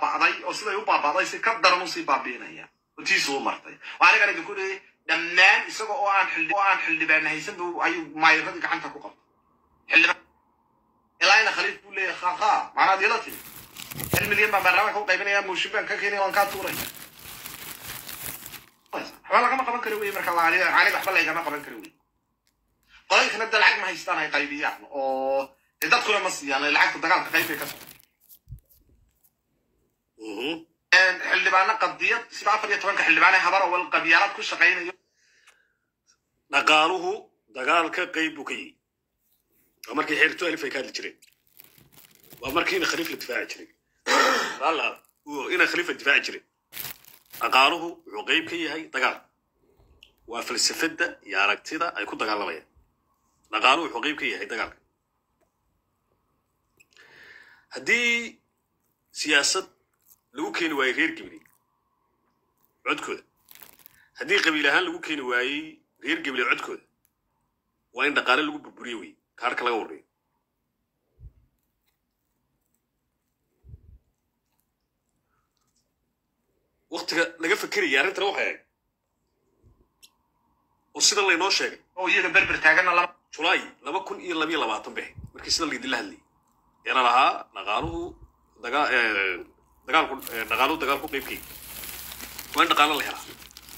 baaba'day oo siday u baaba'day si ka daran usii baabi'inaya oo tiisu u martay waa anigan idinku dhihi dhammaan isaga oo aan xildhi oo aan xildhibaan haysan buu ayuu maayiradii gacanta ku qabtay xildhibaan ilaa ina khaliif buu leeyahay khaakha macnaad ila timi hal milyan baan baarlamaanka u qaybinaya mooshin baan ka keenaya waan kaa tuuraya waxba lagama qaban karo wey marka la aniga aniga waxba laygama qaban karo wey qolankana da lacag ma haystaan ay qaybiyaan oo dee dadkuna ma siiyaan lacagta dagaalka qaybay ka socda xildhibaano qadiyad sida afar iyo tobanka xildhibaan ee habar awal qabyaalad ku shaqaynayo dhaqaaluhu dagaalka qayb buu ka yihi waa markii xeerto alif ay ka hadli jireen waa markii ina khaliif la difaaci jiray alla ina khaliif la difaaci jiray dhaqaaluhu wuxuu qayb ka yahay dagaal waa falsafadda iyo aragtida ay ku dagaalamayaan dhaqaaluhu wuxuu qayb ka yahay dagaalka haddii siyaasad lagu keeni waayey reer gibli codkooda haddii qabiil ahaan lagu keeni waayey reer gibli codkooda waa in dhaqaale lagu burburiyo wey kaarka laga warreeyo waktiga laga fekeraya arrintana waxay ahayd oo sida laynoo sheegay oo iyaga berber taaganna lama julaay laba kun iyo labiyo labaatan bexe markii sida laydinla hadlayay eena lahaa dhaqaaluhu daga dagaalku dhaqaaluhu dagaalku qaybkay waa in dhaqaalo la helaa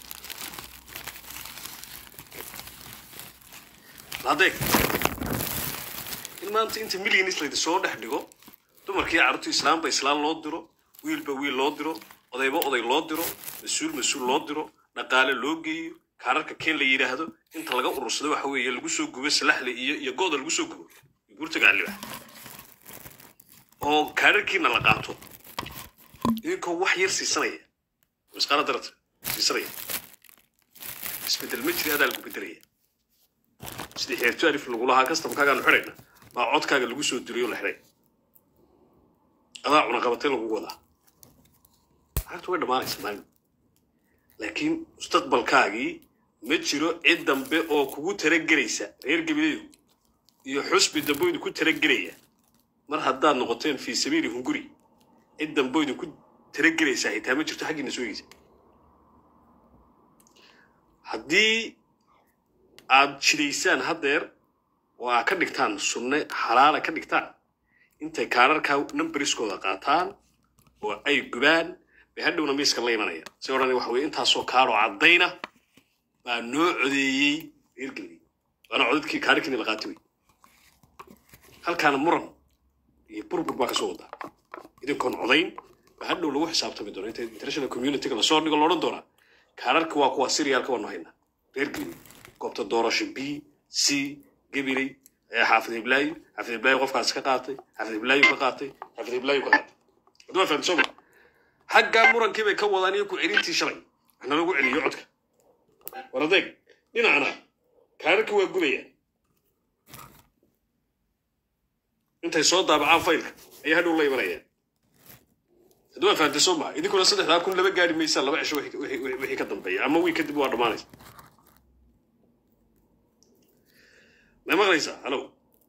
hadeeg in maanta inta milyanis laydi soo dhex dhigo dumarkii carruurta islaamba islaan loo diro wiilba wiil loo diro odayba oday loo diro mas-uul mas-uul loo diro dhaqaale loo geeyo kaararka keen la yidhaahdo inta laga urursado waxa weeye lagu soo gubo salaxle iyo iyo gooda lagu soo gubo guurta gacaliba oo kaararkiina la qaato idinkoo wax yar siisanaya masqaala darata siisanaya isbedel ma jiri adaa lagu bedelaya sidii xeerto alif lagu lahaa kastamkaagaanu xidhayna baa codkaaga lagu soo diriyo la xidhay adaa cunaqabatay lagugu wadaa lacagtu way dhammaanaysa maalin laakiin mustaqbalkaagii ma jiro cid dambe oo kugu talagelaysa reer gabileedu iyo xusbi dambe idinku talagelaya mar haddaad noqoteen fii sabiili hunguri cid dambe idinku talagelaysaa xitaa ma jirto xaggiina sooyeysa haddii aad jidaysaan haddeer oo aad ka dhigtaan sunne xalaala ka dhigtaan intay kaararkaa numberiskooda qaataan oo ay gubaan bay hadhowna miiska la imanaya si odhan waxa weye intaasoo kaaroo caddayna baa noo codeeyey reer galbeed waana codadkii kaararkiina la qaatay wey halkaana muran iyo burbur baa kasoo wadaa idinkoon codayn baa hadhow lagu xisaabtami doona inta international communityga lasoo dhigo loodhan doonaa kaararka waa kuwa siriyaalka waanu haynaa reer galbeed goobta doorasho b c gabiley xaafid hiblaayo xaafid hiblaayo qofkaas ka qaatay xaafid hiblaayo ka qaatay xaafid hiblaayo ka qaatay hadduma fahamta soo ma xaggaa murankii bay ka wadaan iyo ku celintii shalay waxna lagu celiyo codka war adeeg dhinacna kaararkii waa gubayaan intay soo daabacaan faylka ayaa hadhow la imanayaan hadduma fahamta soo ma idinkuna saddexdaa kun laba gaari maysaan laba cisho wixii ka dambeeya ama wiil kadib waa dhammaanaysa ما مغريسة هلو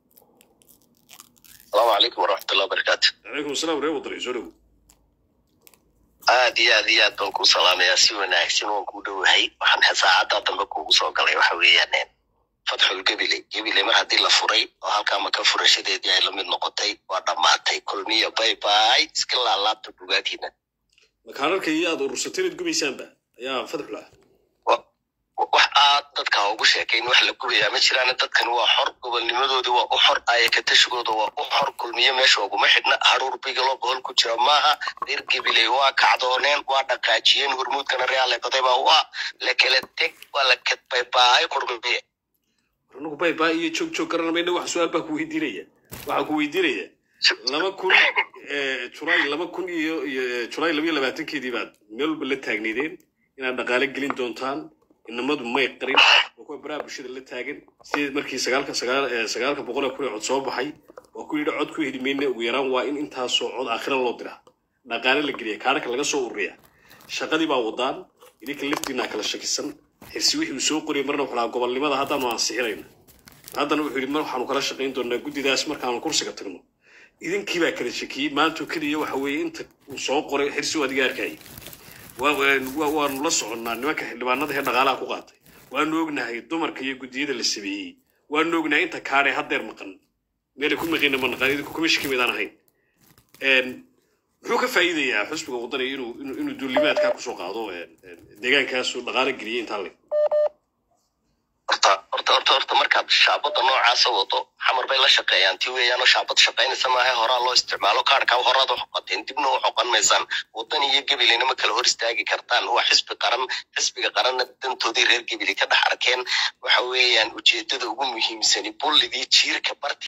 السلام عليكم ورحمة الله وبركاته عليكم السلام ورحمة الله وبركاته aad iyo aad iyo aad baan ku salaamayaa si wanaagsan waan ku dhowahay waxaan saacadda dambe kugu soo galay waxa weeyaan fatxul gebile gebile mar haddii la furay oo halkaa maka furashadeedii ay lamid noqotay waa dhammaatay kulmiya bay bay iska laalaabta bugaagtiina makaanarka iyo aad urursatay inaad gubaysaanba ayaa fadx laha wax aad dadka ugu sheekayn wax la gubayaa ma jiraan dadkan waa xor gobolnimadoodii waa u xor ayakatashigooda waa u xor kulmiyo meesha uguma xidhna haruur bigalo bohol ku jira maaha reer gabiley waa kacdooneen waa dhaqaajiyeen hormuudkana reale dadayba waa la kala teg waa la kadbaybaay qurmiye anagu baybaa iyo joog joog garan mayna wax su-aal baa ku weydiinaya waxaan ku weydiinaya laba kun julaay laba kun iyo iyo julaay laba iyo labaatankeedii baad meel walba la taagneydeen inaad dhaqaale gelin doontaan inamadu may qarin waa kuwa baraha bulshada la taagan sidii markii sagaalka sagaal sagaalka boqol ee kun ee cod soo baxay waa ku yidhi cod ku heli mayna ugu yaraan waa in intaasoo cod aakhira loo diraa dhaqaale la geliya kaararka laga soo ururiya shaqadii baa wadaan idinka laftiinaa kala shakisan xirsi wixii uu soo qoriyay marna wuxuu lahaa gobolnimada haddaanu ansixinayna haddana wuxuu yidhi mar waxaanu kala shaqayn doonaa guddidaas markaanu kursiga tagno idinkii baa kala shekiyey maantoo keliya waxa weeye inta uu soo qoray xirsi adiga arkayay waa- waa- waanu la soconnaa nimanka xildhibaanada ee dhaqaalaha ku qaatay waanu ognahay dumarka iyo guddiyada la sameeyey waanu ognahay inta kaadhe haddeer maqan meelay ku maqina ma naqan idinku kuma shaki midaan ahayn Een, muxuu ka faa'iidayaa xusbiga waddanaya inuu inuu inuu duulimaadkaa kusoo qaado een, een, deegaankaasu dhaqaale geliyey intaa le horta horta horta horta markaad shaabada noocaasa wado xamar bay la shaqeeyaan ti weeyaanoo shaabad shaqaynaysa maaha horaa loo isticmaalo kaarkaa horaad u xoqateen dibna u xoqan maysaan wadan iyo gebilina ma kala hor istaagi kartaan waa xisbi qaran xisbiga qaranna dantoodii reer gebili ka dhex arkeen waxa weeyaan ujeedada ugu muhiimsani bulligii jiirka barti